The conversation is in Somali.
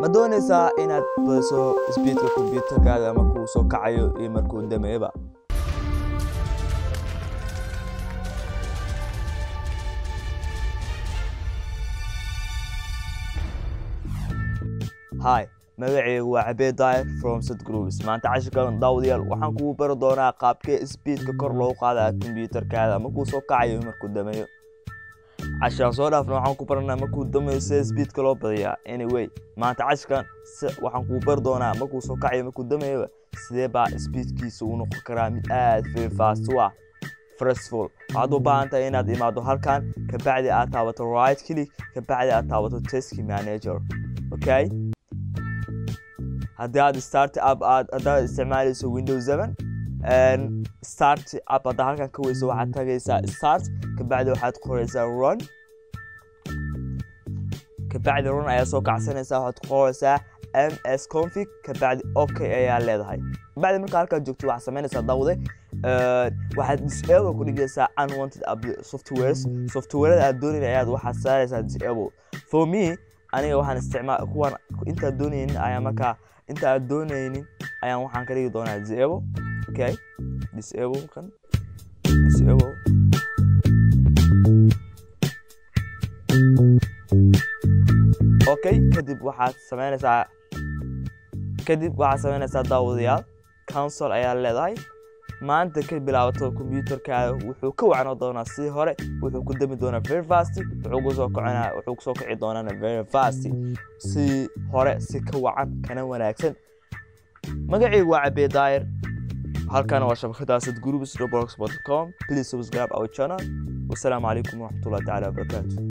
ma doonaysaa inaad badiso sbiidka kombyuutarkaaga markuu soo kacayo iyo markuu dameeba hi magacaygu waa cabeed daayir from sad groups maanta cashirkan daawadayaal waxaan kugu bari doonaa qaabkee sbiidka kor loogu qaadaa kombyuutarkaada markuu soo kacayo markuu dameeyo cashiraan soo dhaafna waxaan ku baranaa markuu dameeyo sida sbiidka loo badiyaa anyway maanta cashirkan waxaan kugu bari doonaa markuu soo kacayo markuu dameeyoba sidee baa sbiidkiisa uu noqon karaa mid aad very fast u ah firstful waxaad u baahan tahay inaad imaado halkan kabacdi aad taabato right click kabacdi aad taabato task manager okay haddii aad start up aad haddaad isticmaalayso windows seven start up haddaa halkan ka weyso waxaad tagaysaa start kabacdi waxaad qoraysaa run kabacdi run ayaa soo kacsanaysaa waxaad qoraysaa m s config kabacdi okay ayaa leedahay kabacdi markaa halkaa joogto waxaad samaynaysaa dawde waxaad disable ku dhigaysaa unwanted softwares softwareda aad doonayna ayaad waxaad saaraysaa disable for me aniga waxaan isticmaal kuwan intaad doonaynin ayaa markaa inta aad doonaynin ayaan waxaan ka dhigi doonaa disable okay disable kan disable okay kadib waxaad samaynaysaa kadib waxaad samaynaysaa daawadayaal council ayaa leedahay maanta ka bilaabato kombyuutarkaada wuxuu ka wacno doonaa si hore wuxuu ku dami doonaa very fast wuxuu kusoo kacina wuxuu kusoo kici doonaa very fast si hore si ka wacan kana wanaagsan magacaygu waa cabee daayir halkana waa shabakada sad groups blogspot.com please subscribe our channel wasalaamu calaykum waraxmatullahi tacaala wabarakaatu